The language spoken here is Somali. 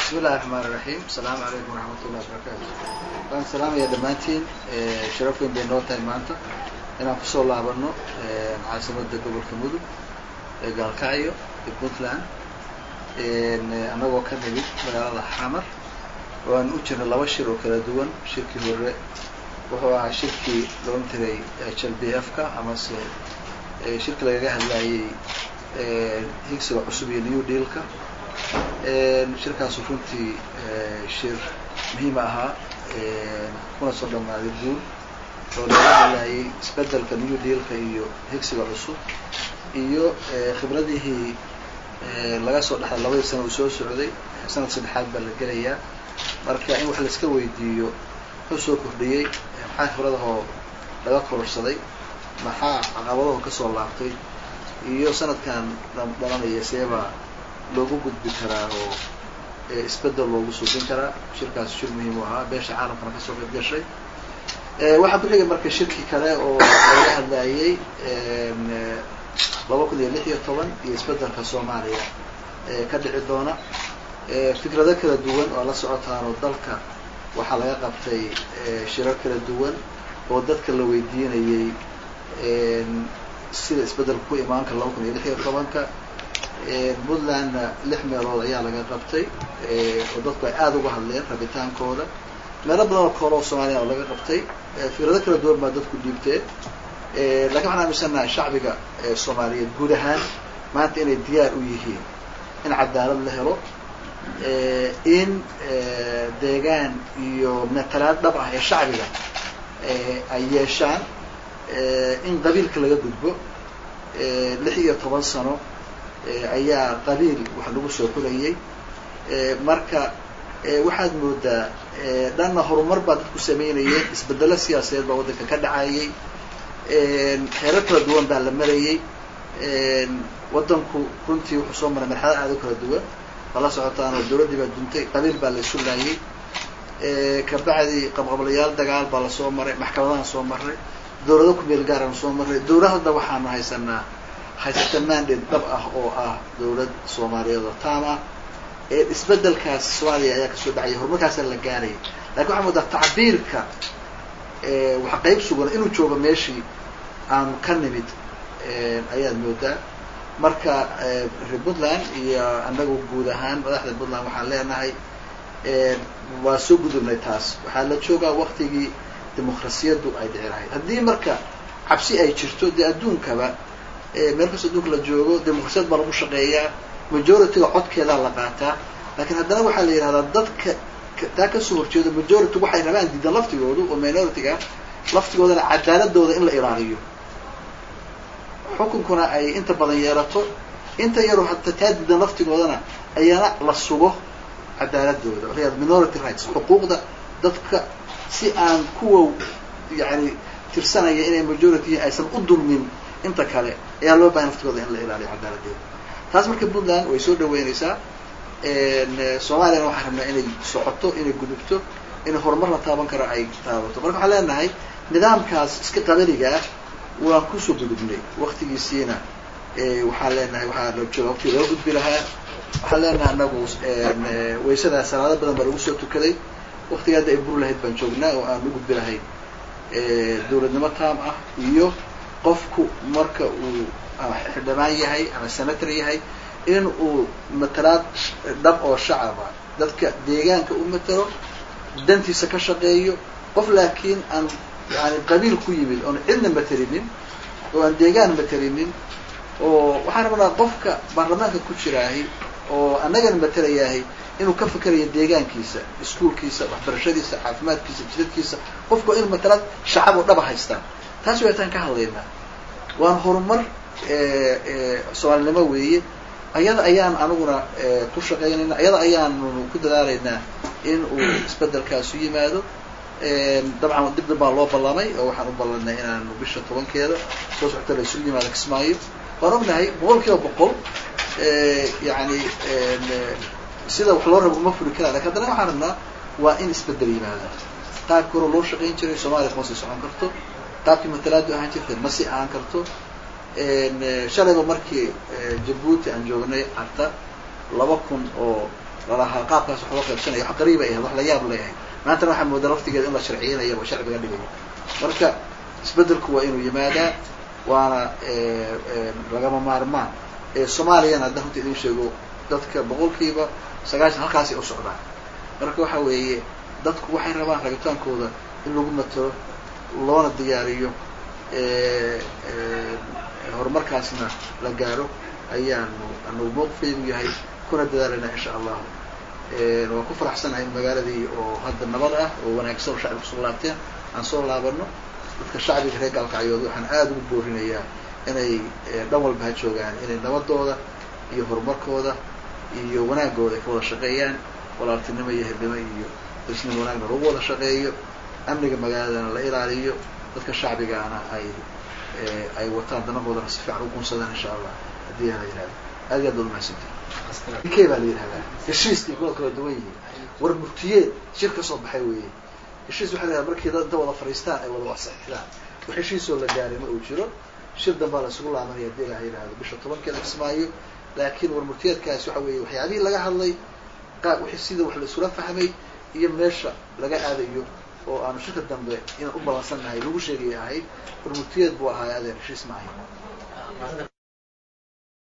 bismi illahi raxmaan iraxiim asalaamu calaykum waraxmat ullahi wabarakaatu waan salaamaya dhammaantiin sharaf weyn bay noo tahay maanta inaan kusoo laabano caasimada gobolka mudug ee gaalkacyo ee puntland annagoo ka nimid magaalada xamar oo aan u jirna laba shir oo kala duwan shirkii hore wuxuu ahaa shirkii loon tiray h l b f ka amase shirki lagaga hadlayay higsiga cusub iyo new dealka shirkaasu runtii shir muhiima ahaa kuna soo dhamaaday guul oo laga hadlayay isbedelka new dealka iyo higsiga cusub iyo khibradihii laga soo dhexlay labadii sana uu soo socday sanad saddexaad baa la gelayaa marka in wax laiska weydiiyo muxuu soo kordhiyey maxaa khibradahoo laga kororsaday maxaa caqabadaho kasoo laabtay iyo sanadkan dhalanaya seebaa loogu gudbi karaa oo isbedel loogu suubin karaa shirkaas shir muhiim u ahaa beesha caalamkana kasoo qayb gashay waxaa ku xigay marka shirki kale oo laga hadlayay laba kun iyo lix iyo toban iyo isbedelka soomaaliya ka dhici doona fikrado kala duwan oo la socotaan oo dalka waxaa laga qabtay shirar kala duwan oo dadka la weydiinayay sida isbedelka ku imaan kara laba kun iyo lix iyo tobanka puntlandna lix meelood ayaa laga qabtay oo dadku ay aada uga hadleen rabitaankooda meelo badan oo koole oo soomaaliya oo laga qabtay fikrado kala duwan baa dadku dhiibteen lakin waxaan aaminsannahay shacbiga soomaaliyeed guud ahaan maanta inay diyaar u yihiin in cadaalad la helo in deegaan iyo matalaad dhab ah ee shacbiga ay yeeshaan in qabiilka laga gudbo lix iyo toban sano ayaa qabiil wax lagu soo xulayay marka waxaad moodaa dhanna horumar baa dadku samaynayeen isbedelo siyaasadeed baa waddanka ka dhacayay xeerar kala duwan baa la marayay waddanku runtii wuxuu soo maray marxalad aada u kala duwan waa la socotaan oo dawladdii baa duntay qabiil baa la isu laayay kabacdi qabqablayaal dagaal baa lasoo maray maxkamadahan soo maray dawlado kumeel gaaraan soo maray dawlad hadda waxaanu haysanaa haysata mandate dhab ah oo ah dawlad soomaaliyeed oo taam ah isbedelkaas soomaaliya ayaa kasoo dhacaya horumarkaasaa la gaarayay lakin waxaa moodaa tacbiirka wax qayb sugan inuu joogo meeshii aanu ka nimid ayaad moodaa marka reer puntland iyo annagu guud ahaan madaxda puntland waxaan leenahay waa soo gudubnay taas waxaa la joogaa waktigii dimuqrasiyaddu ay dhici lahayd haddii marka cabsi ay jirto dee adduunkaba meel kastoo adduunka la joogo dimuqrasiyad baa lagu shaqeeyaa majorityga codkeedaa la qaataa lakin haddana waxaa la yidhahdaa dadka taa kasoo horjeedo majority waxay rabaan diidan laftigoodu oo minorityga laftigoodana cadaaladooda in la ilaaliyo xukunkuna ay inta badan yeelato inta yaroo hata taa diidan laftigoodana ayana la sugo cadaaladooda waxa minority rights xuquuqda dadka si aan kuwa yani tirsanaya inay majority aysan u dulmin inta kale ayaa loo bahan laftigooda in la ilaaliyo cadaaladeeda taas marka puntland way soo dhaweynaysaa soomaaliyana waxaan rabnaa inay socoto inay gudubto inay horumar la taaban karo ay taabato marka waxaan leenahay nidaamkaas iska qabaligaa waan kusoo gudubnay waktigiisiina waxaan leenahay waxaa la jooga waqtigi loo gudbi lahaa waxaan leenahay anagu waysadaa salaado badan baa lagu soo tukaday waktiga hadda ay bur lahayd baan joognaa oo aan u gudbi lahayn dawladnimo taam ah iyo qofku marka uu ama xildhibaan yahay ama senator yahay in uu matalaad dhab oo shacaba dadka deegaanka u matalo dantiisa ka shaqeeyo qof laakiin aan yani qabiil ku yimid oon cidna matalinin oo aan deegaan matalinin oo waxaan rabnaa qofka baarlamaanka ku jiraahay oo annagana matalayahay inuu ka fikerayo deegaankiisa iskuolkiisa waxbarashadiisa caafimaadkiisa jidadkiisa qofku in matalaad shacab oo dhaba haystaan taas waytaan ka hadlaynaa waan horumar soomaalinimo weeye ayada ayaan aniguna ku shaqaynayna ayada ayaanu ku dadaalaynaa in uu isbedelkaasu yimaado dabcan dib dib baa loo ballamay oo waxaan u ballanay inaanu bisha tobankeeda soo socota la isugu yimaado kismaayo waan ognahay boqol kiiba boqol yani sida wax loo rabo uma furi karaa lakin haddana waxaan rabnaa waa in isbedel yimaada qaabki hore loo shaqayn jiray soomaaliya kuma sii socon karto qaabkii matalaadu ahaan jirtay ma sii ahaan karto shalayba markii jabuuti aan joognay carta laba kun oo lalahaa qaabkaas wax loo qaybsanaya wax qariiba ahayd wax la yaab lay ahayd maantana waxaa moodaa laftigeeda in la sharciyeynayo oo sharci laga dhigayo marka isbeddelku waa inuu yimaadaa waana lagama maarmaan soomaaliyana hadda runta idin sheego dadka boqolkiiba sagaashan halkaasay u socdaan marka waxa weeye dadku waxay rabaan rabitaankooda in lagu matalo loona diyaariyo horumarkaasna la gaaro ayaanu anagu mowqifeedu yahay kuna dadaalayna insha allahu waan ku faraxsanahay in magaaladii oo hadda nabad ah oo wanaagsan oo shacbiga kusoo laabteen aan soo laabano dadka shacbiga reer gaalkacyood waxaan aada ugu boorinayaa inay dhan walba ha joogaan inay nabadooda iyo horumarkooda iyo wanaagooda ay ka wada shaqeeyaan walaaltinimo iyo hebnimo iyo isnimo wanaagna lagu wada shaqeeyo amniga magaaladana la ilaaliyo dadka shacbigaana ay ay wataan danahoodana si fiican u gunsadaan insha allah haddii la yihahdo aad iyo aad baad umahadsantay ke baa la yihahdaa heshiiskii kuwa kala duwan yihiin war murtiyeed shir ka soo baxay weeye heshiis waxa la yihahda markii dad inta wada fadhiistaan ay wada wasaxidaan wax heshiisoo la gaaray ma uu jiro shir danbaa la isugu laabanaya hadii la yihahdo bisha tobankeeda kismaayo laakiin war murtiyeedkaasi waxa weeye waxyaabihii laga hadlay qaab wixii sida wax la isula fahmay iyo meesha laga aadayo oo aanu shirka dambe inaan u balansannahay lagu sheegay ahayd war murtiyeed buu ahaa adeer heshiis ma ahayn